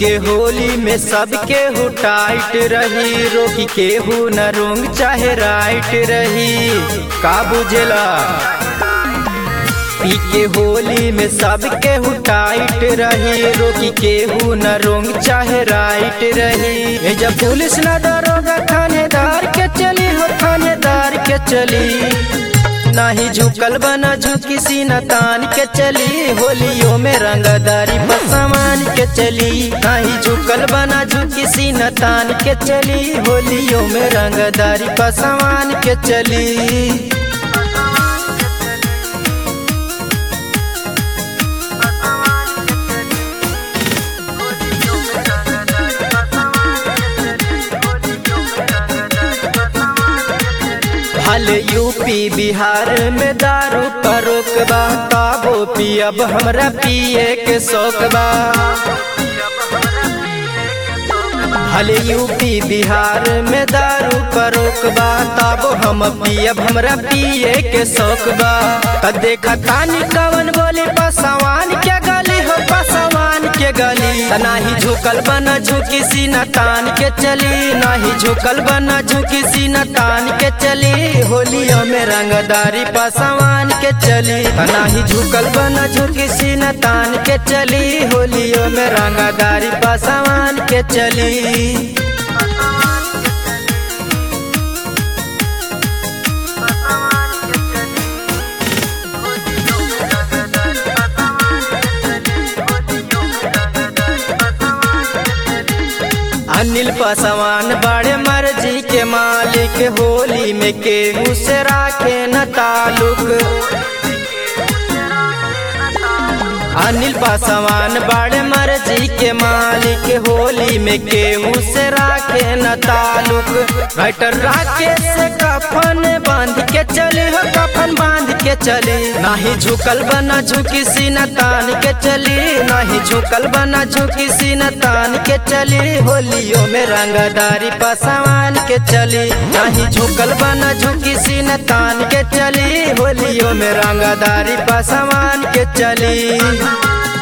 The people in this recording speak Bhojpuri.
के होली में सबके हु टाइट रही रोकी के हु न रोंग चाहे राइट रही का बुझला पी के होली में सबके हु टाइट रही रोकी के हु न रोंग चाहे राइट रही ए जब पुलिस न डरोगा थानेदार के चली हो थानेदार के चली नाही झुकल बना झुकी सीना तान के चली होलियों में रंगदारी पर सामान के चली नाही झुकल बना झुकी सीना तान के चली होलियों में रंगदारी पर सामान के चली भल यूपी बिहार में दारू पर रोकबा ताबो पियब हमरा पिए के शौकबा भल यूपी बिहार में दारू पर रोकबा ताबो हम पियब हमरा पिए के शौकबा त देखा तानी कवन बोली पसवान के गली हो पसवान के गली त नाही झुकल बना झुकी सीना तान के चली नाही झुकल बना झुकी सीना तान के चली होलियों में रंगदारी पसवान के चली त नाही झुकल बना झुकी सीना तान के चली होलियों में रंगदारी पसवान के चली अनिल पसवान बड़े मर्जी के मालिक होली में केहू से राखे न ताल्लुक अनिल पासवान बड़े मर्जी के मालिक होली में केहू से राखे न ताल्लुक राइटर राकेश से कफन बांध के चले हो कफन बांध के चले नाही झुकल बना झुकी सीना तान के चली नाही झुकल बना झुकी सीना तान के चली होलियों में रंगदारी पसवान के चली नाही झुकल बना झुकी सीना तान के चली होलियों में रंगदारी पसवान के चली